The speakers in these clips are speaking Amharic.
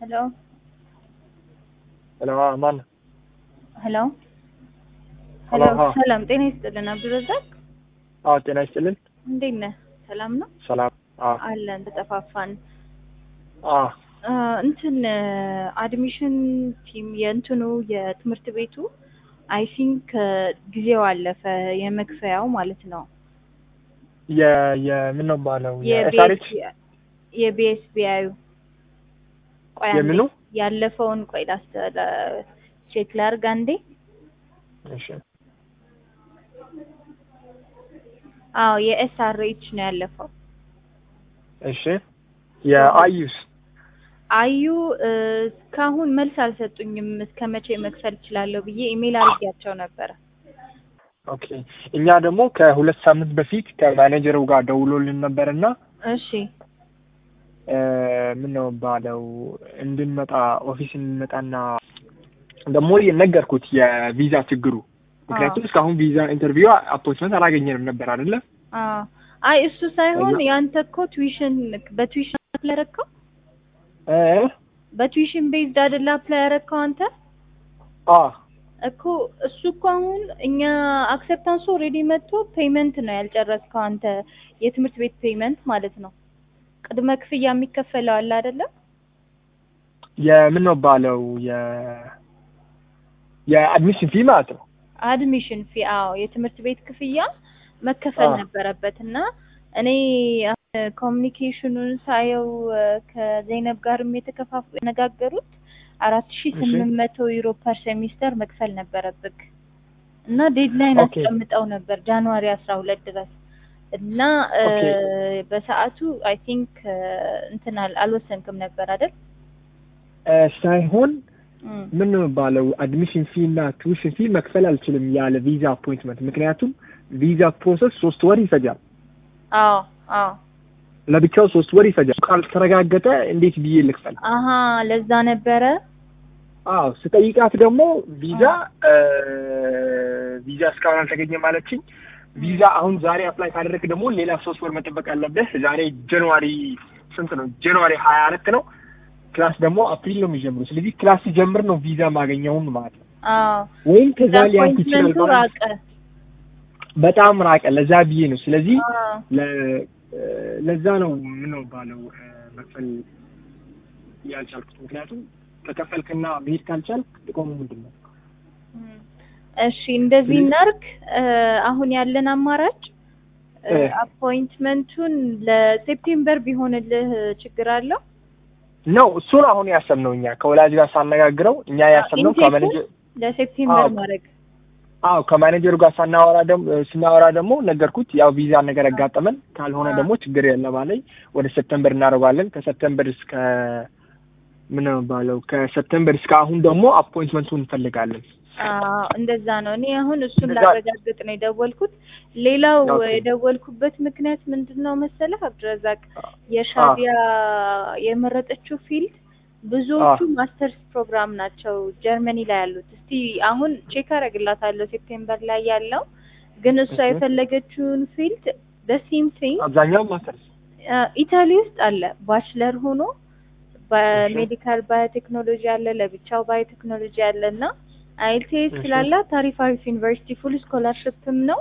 ሄሎ ሄሎ ማን ሄሎ ሄሎ፣ ሄሎ አዎ። ሰላም ጤና ይስጥልን አብዱረዛቅ አዎ ጤና ይስጥልን እንዴት ነህ ሰላም ነው ሰላም አዎ አለን ተጠፋፋን አዎ አ፣ እንትን አድሚሽን ቲም የእንትኑ የትምህርት ቤቱ አይ ቲንክ ጊዜው አለፈ የመክፈያው ማለት ነው የ የምን ነው ባለው የኤስአርኤች የቢኤስቢአዩ ቆይ አንዴ የምኑ ያለፈውን ቆይ ላስተ ቼክ ላርግ አንዴ እሺ አዎ የኤስአርኤች ነው ያለፈው እሺ የአዩስ አዩ እ፣ እስካሁን መልስ አልሰጡኝም እስከ መቼ መክፈል እችላለሁ ብዬ ኢሜል አድርጌያቸው ነበረ ኦኬ እኛ ደግሞ ከሁለት ሳምንት በፊት ከማኔጀሩ ጋር ደውሎልን ነበርና እሺ ምን ነው ባለው እንድንመጣ ኦፊስ እንድንመጣና ደግሞ ነገርኩት የቪዛ ችግሩ ምክንያቱም እስካሁን ቪዛ ኢንተርቪው አፖይንትመንት አላገኘንም ነበር አይደለ አዎ አይ እሱ ሳይሆን እና- ያንተ እኮ ቱዊሽን በቱዊሽን አፕላይ ያረከው እ በቱዊሽን ቤዝድ አይደለ አፕላይ ያረከው አንተ አ እኮ እሱ እኮ አሁን እኛ አክሰፕታንሱ ኦልሬዲ መጥቶ ፔመንት ነው ያልጨረስከው አንተ የትምህርት ቤት ፔመንት ማለት ነው ቅድመ ክፍያ የሚከፈለው አለ አይደለ የምን ነው ባለው የ የአድሚሽን ፊ ማለት ነው አድሚሽን ፊ አዎ የትምህርት ቤት ክፍያ መከፈል አዎ። ነበረበት እና እኔ ኮሚኒኬሽኑን ሳየው እ፣ ከዘይነብ ጋርም የተከፋፉ የነጋገሩት አራት ሺ እሺ። ስምንት መቶ ዩሮ ፐር ሴሚስተር መክፈል ነበረብክ እና ዴድላይን ኦኬ። አስቀምጠው ነበር ጃንዋሪ አስራ ሁለት ድረስ እና እ፣ ኦኬ። በሰዓቱ አይ ቲንክ እንትን አል- አልወሰንክም ነበር አይደል? እ፣ ሳይሆን እም። ምን ነው ባለው አድሚሽን ፊ እና ቱዊሽን ፊ መክፈል አልችልም ያለ ቪዛ አፖይንትመንት ምክንያቱም ቪዛ ፕሮሰስ ሶስት ወር ይፈጃል አዎ አዎ ለብቻው ሶስት ወር ይፈጃል ካልተረጋገጠ እንዴት ብዬ ልክፈል አሀ ለዛ ነበረ አዎ ስጠይቃት ደግሞ ቪዛ እ፣ ቪዛ እስካሁን አልተገኘ ማለችኝ ቪዛ አሁን ዛሬ አፕላይ ካደረግ ደግሞ ሌላ ሶስት ወር መጠበቅ አለብህ ዛሬ ጃንዋሪ ስንት ነው ጃንዋሪ ሀያ አራት ነው ክላስ ደግሞ አፕሪል ነው የሚጀምሩ ስለዚህ ክላስ ሲጀምር ነው ቪዛ ማገኘውን ማለት ነው አዎ ወይም ከዛ ሊያልፍ ይችላል አፖይንትመንቱ ማለት ራቀ በጣም ራቀ ለዛ ብዬ ነው ስለዚህ አዎ ለ- እ፣ ለዛ ነው ምን ነው ባለው እ፣ መክፈል ያልቻልኩት ምክንያቱም ከከፈልክና መሄድ ካልቻልክ ጥቅሙ ምንድን ነው እም። እሺ እንደዚህ ስለዚህ- እናርግ እ፣ አሁን ያለን አማራጭ እ፣ እ። አፖይንትመንቱን ለሴፕቴምበር ቢሆንልህ ችግር አለው ነው እሱን አሁን ያሰብነው እኛ ከወላጅ ጋር ሳነጋግረው እኛ ያሰብነው ኢንቴኩ ከማኔጀር ለሴፕቴምበር አዎ። ማድረግ አዎ ከማኔጀሩ ጋር ሳናወራ ደግሞ ስናወራ ደግሞ ነገርኩት ያው ቪዛ ነገር ያጋጠመን ካልሆነ አዎ። ደግሞ ችግር የለም አለኝ ወደ ሰፕተምበር እናደርገዋለን ከሰፕተምበር እስከ ምን ነው ባለው ከሰፕተምበር እስከ አሁን ደግሞ አፖይንትመንቱን እንፈልጋለን አዎ እንደዛ ነው። እኔ አሁን እሱን እንደዛ- ላረጋግጥ ነው የደወልኩት። ሌላው ኦኬ። የደወልኩበት ምክንያት ምንድን ነው መሰለህ አብዱረዛቅ የሻቢያ የመረጠችው ፊልድ ብዙዎቹ ማስተርስ ፕሮግራም ናቸው ጀርመኒ ላይ ያሉት። እስቲ አሁን ቼክ አረግላታለሁ ሴፕቴምበር ላይ ያለው ግን እሷ እሺ። የፈለገችውን ፊልድ በሲም ቲንግ አብዛኛው ማስተርስ ኢታሊ ውስጥ አለ ባችለር ሆኖ በሜዲካል ባዮቴክኖሎጂ አለ፣ ለብቻው ባዮቴክኖሎጂ አለ እና አይኤልቲኤስ እሺ። ስላላት ታሪፍ አሪፍ ዩኒቨርሲቲ ፉል ስኮላርሽፕም ነው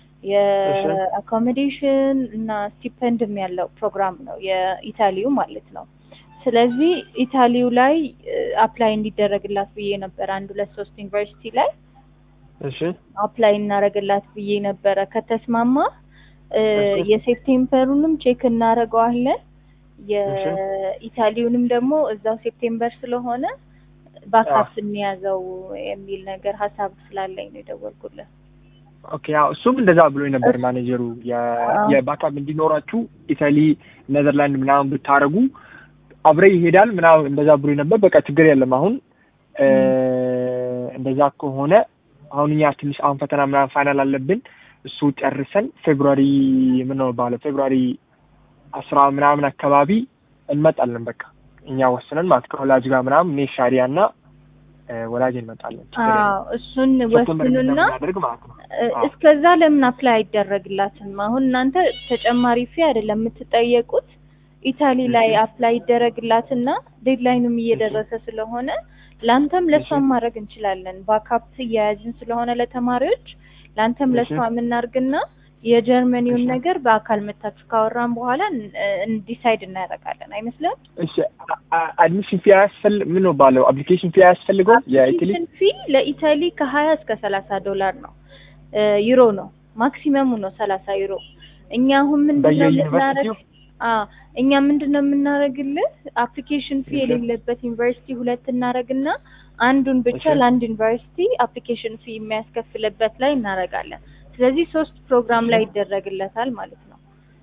የአኮሞዴሽን እና ስቲፐንድም ያለው ፕሮግራም ነው የኢታሊው ማለት ነው። ስለዚህ ኢታሊው ላይ አፕላይ እንዲደረግላት ብዬ ነበር አንድ ሁለት ሶስት ዩኒቨርሲቲ ላይ እሺ አፕላይ እናደርግላት ብዬ ነበረ። ከተስማማ እ፣ እሺ። የሴፕቴምበሩንም ቼክ እናደርገዋለን የኢታሊውንም ደግሞ እዛው ሴፕቴምበር ስለሆነ ባካፕ እንያዘው የሚል ነገር ሀሳብ ስላለኝ ነው የደወልኩለት። ኦኬ ያው እሱም እንደዛ ብሎ ነበር ማኔጀሩ የ- አዎ። የባካፕ እንዲኖራችሁ ኢታሊ ኔዘርላንድ ምናምን ብታረጉ አብረ ይሄዳል ምናምን እንደዛ ብሎ ነበር በቃ ችግር የለም አሁን እ፣ እንደዛ ከሆነ አሁን እኛ ትንሽ አሁን ፈተና ምናምን ፋይናል አለብን እሱ ጨርሰን ፌብሩዋሪ ምን ነው ባለ ፌብሩዋሪ አስራ ምናምን አካባቢ እንመጣለን በቃ እኛ ወስነን ማለት ከወላጅ ጋር ምናምን እኔ ሻሪያ እና እ፣ ወላጅ እንመጣለን ችግር የለም። አዎ እሱን ሴፕቴምበር ወስኑና እንደምናደርግ ማለት ነው እ፣ አዎ። እስከዛ ለምን አፕላይ አይደረግላትም? አሁን እናንተ ተጨማሪ ፊ አይደለም የምትጠየቁት ኢታሊ ላይ አፕላይ ይደረግላትና ዴድላይኑም እየደረሰ ስለሆነ ለአንተም ለሷም ማድረግ እንችላለን። ባካፕ እየያዝን ስለሆነ ለተማሪዎች ለአንተም ለሷ የምናርግና የጀርመኒውን እሺ። ነገር በአካል መታችሁ ካወራን በኋላ ዲሳይድ እናደርጋለን። አይመስልም? እሺ አድሚሽን ፊ ያስፈል ምን ነው ባለው አፕሊኬሽን ፊ ያስፈልገው የኢታሊ አፕሊኬሽን ፊ ለኢታሊ ከሀያ እስከ ሰላሳ ዶላር ነው እ ዩሮ ነው ማክሲመሙ ነው ሰላሳ ዩሮ። እኛ አሁን ምንድነው በየዩኒቨርሲቲው የምናረግ አ እኛ ምንድነው የምናረግልህ አፕሊኬሽን ፊ እሺ። የሌለበት ዩኒቨርሲቲ ሁለት እናረግና አንዱን ብቻ እሺ። ለአንድ ዩኒቨርሲቲ አፕሊኬሽን ፊ የሚያስከፍልበት ላይ እናረጋለን። ስለዚህ ሶስት ፕሮግራም ላይ ይደረግለታል ማለት ነው።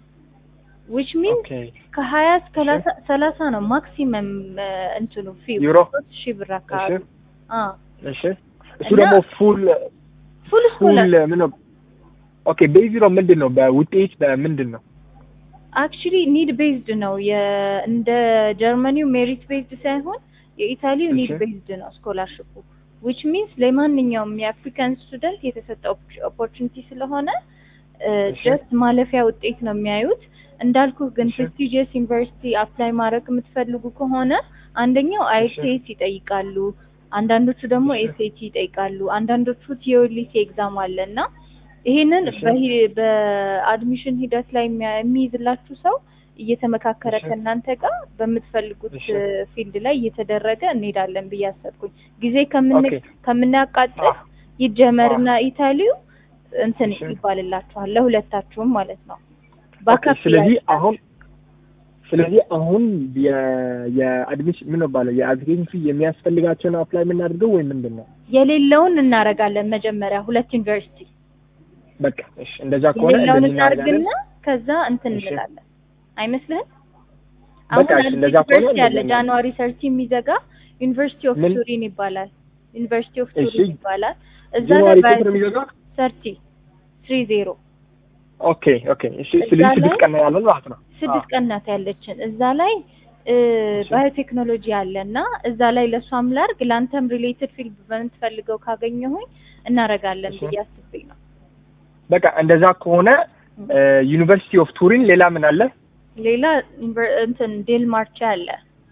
ዊች ሚንስ ኦኬ ከሀያ እስከ እሺ። ሰላሳ- ሰላሳ ነው ማክሲመም እንትኑ ፊ ዩሮ ሶስት ሺህ ብር አካባቢ እሺ አ እሺ እሱ እና- ደግሞ ፉል ፉል ስኮላር ፉል ምን ነው ኦኬ ቤዚሮ ምንድን ነው በውጤት በምንድን ነው አክቹሊ ኒድ ቤዝድ ነው። የ- እንደ ጀርመኒው ሜሪት ቤዝድ ሳይሆን የኢታሊው ኒድ እሺ። ቤዝድ ነው ስኮላርሽፑ ዊች ሚንስ ለማንኛውም የአፍሪካን ስቱደንት የተሰጠ ኦፖርቹኒቲ ስለሆነ እሺ። ጀስት ማለፊያ ውጤት ነው የሚያዩት። እንዳልኩህ ግን እሺ። ፕሬስቲጂየስ ዩኒቨርሲቲ አፕላይ ማድረግ የምትፈልጉ ከሆነ አንደኛው አይኤልቲኤስ ይጠይቃሉ፣ አንዳንዶቹ ደግሞ እሺ። ኤስኤቲ ይጠይቃሉ፣ አንዳንዶቹ ቲዮሊሲ ኤግዛም አለ እና ይሄንን እሺ። በሂ- በአድሚሽን ሂደት ላይ የሚያ- የሚይዝላችሁ ሰው እየተመካከረ እሺ። ከእናንተ ጋር በምትፈልጉት እሺ። ፊልድ ላይ እየተደረገ እንሄዳለን ብዬ አሰብኩኝ። ጊዜ ከምን ኦኬ ከምናቃጥል አ ይጀመርና ኢታሊው እንትን እሺ። ይባልላችኋል ለሁለታችሁም ማለት ነው። ኦኬ ባካፕ ስለዚህ ያዝላል። አሁን ስለዚህ አሁን የ- የአድሚሽን ምን ነው ባለው የአፕሊኬሽን ፊ የሚያስፈልጋቸውን አፕላይ የምናደርገው ወይ ምንድን ነው? የሌለውን እናረጋለን መጀመሪያ ሁለት ዩኒቨርሲቲ በቃ እሺ፣ እንደዛ ከሆነ የሌለውን እንደዚህ እናደርጋለን። እናርግና ከዛ እንትን እሺ። እንላለን። አይመስልህም? በቃ አሁን እሺ፣ አንድ እንደዛ ከሆነ ዩኒቨርሲቲ አለ እንደዚህ ጃንዋሪ ሰርቲ የሚዘጋ ዩኒቨርሲቲ ኦፍ ምን? ቱሪን ይባላል። ዩኒቨርሲቲ ኦፍ እሺ። ቱሪን ይባላል። እዛ ጃንዋሪ ላይ ስንት ነው የሚዘጋው? ሰርቲ ትሪ ዜሮ ኦኬ ኦኬ እሺ። ስለዚህ እዛ ስድስት ላይ- ቀን ነው ያለን ማለት ነው። ስድስት ቀን ናት ያለችን። እዛ ላይ እ እሺ። ባዮቴክኖሎጂ አለ እና እዛ ላይ ለእሷም ላርግ ለአንተም ሪሌትድ ፊልድ በምትፈልገው ካገኘሁኝ እናረጋለን እሺ። ብዬ አስቤ ነው። በቃ እንደዛ ከሆነ ዩኒቨርሲቲ ኦፍ ቱሪን ሌላ ምን አለ? ሌላ ዩኒቨር- እንትን ዴልማርቼ አለ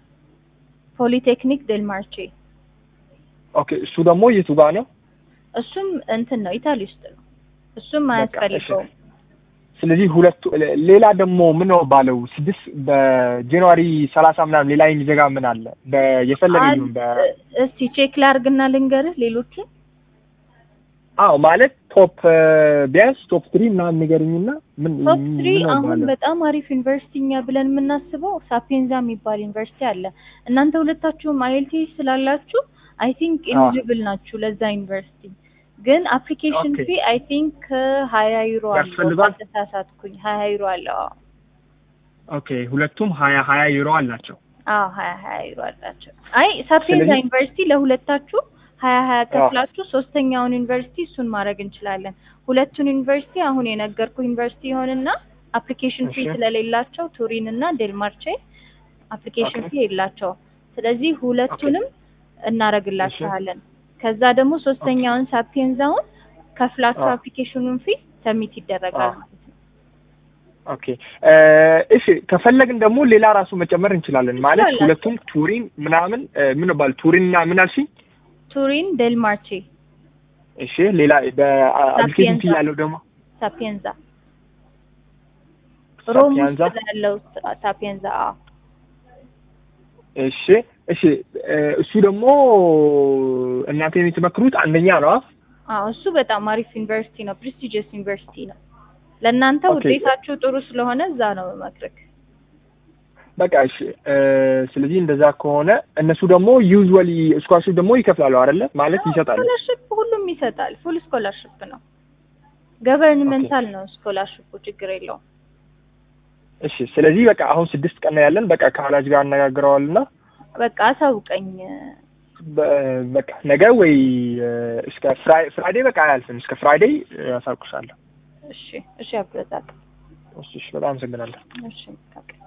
ፖሊቴክኒክ ዴልማርቼ ኦኬ እሱ ደግሞ የቱ ጋር ነው? እሱም እንትን ነው ኢታሊ ውስጥ ነው። እሱም በቃ አያስፈልገውም። እሺ። ስለዚህ ሁለቱ ሌላ ደግሞ ምን ነው ባለው ስድስት በጃንዋሪ ሰላሳ ምናምን ሌላ የሚዘጋ ምን አለ? በ- የፈለገ አል- ይሁን በ እስቲ ቼክ ላርግና ልንገርህ ሌሎቹን አዎ ማለት ቶፕ ቢያንስ ቶፕ ትሪ ምናምን ንገሩኝና ምን ቶፕ ምን ትሪ ነው አሁን ባለው? በጣም አሪፍ ዩኒቨርሲቲ እኛ ብለን የምናስበው ሳፔንዛ የሚባል ዩኒቨርሲቲ አለ። እናንተ ሁለታችሁም አይኤልቲኤስ ስላላችሁ አይ ቲንክ አዎ። ኤሊጂብል ናችሁ ለዛ ዩኒቨርሲቲ። ግን አፕሊኬሽን ኦኬ። ፊ አይ ቲንክ ሀያ ዩሮ አለው ያስፈልጋል? ካልተሳሳትኩኝ ሀያ ዩሮ አለው። አዎ ኦኬ ሁለቱም ሀያ ሀያ ዩሮ አላቸው። አዎ ሀያ ሀያ ዩሮ አላቸው። አይ ሳፔንዛ ስለዚህ- ዩኒቨርሲቲ ለሁለታችሁ ሀያ ሀያ ከፍላችሁ ሶስተኛውን ዩኒቨርሲቲ እሱን ማድረግ እንችላለን። ሁለቱን ዩኒቨርሲቲ አሁን የነገርኩ ዩኒቨርሲቲ ይሆንና አፕሊኬሽን ፊ እሺ። ስለሌላቸው ቱሪን እና ዴልማርቼ አፕሊኬሽን ኦኬ። ፊ የላቸውም። ስለዚህ ሁለቱንም እናረግላችኋለን። ከዛ ደግሞ ሶስተኛውን ሳፒየንዛውን ከፍላችሁ አዎ። አፕሊኬሽኑን ፊ ሰሚት ይደረጋል አዎ። ማለት ነው። ኦኬ እ እሺ ከፈለግን ደግሞ ሌላ ራሱ መጨመር እንችላለን ማለት ትችላላችሁ። ሁለቱም ቱሪን ምናምን እ ምን ባል ቱሪን እና ምን አልሽኝ? ቱሪን ዴልማርቼ እሺ ሌላ በአፕሊኬሽን ፊ ሳፒየንዛ። ያለው ደግሞ ሳፒየንዛ ሮም ሳፒያንዛ ውስጥ ያለው ሳፒየንዛ አዎ። እሺ እሺ እ እሱ ደግሞ እናንተ የምትመክሩት አንደኛ ነው። አዎ እሱ በጣም አሪፍ ዩኒቨርሲቲ ነው። ፕሬስቲጂየስ ዩኒቨርሲቲ ነው። ለእናንተ ኦኬ። ውጤታችሁ ጥሩ ስለሆነ እዛ ነው መክረክ። በቃ እሺ እ ስለዚህ እንደዛ ከሆነ እነሱ ደግሞ ዩዝዋሊ ስኳርሽፕ ደግሞ ይከፍላሉ አይደለ? ማለት ይሰጣሉ። ስኮላርሽፕ ሁሉም ይሰጣል። ፉል ስኮላርሽፕ ነው። ገቨርንመንታል ነው ስኮላርሽፑ፣ ችግር የለውም። እሺ ስለዚህ በቃ አሁን ስድስት ቀን ነው ያለን። በቃ ከወላጅ ጋር አነጋግረዋልና በቃ አሳውቀኝ። በ- በቃ ነገ ወይ እ እስከ ፍራይ ፍራይዴ በቃ አያልፍም። እስከ ፍራይዴ ያሳውቅሻለሁ። እሺ እሺ፣ አብረዛቅ እሺ እሺ፣ በጣም አመሰግናለሁ። እሺ በቃ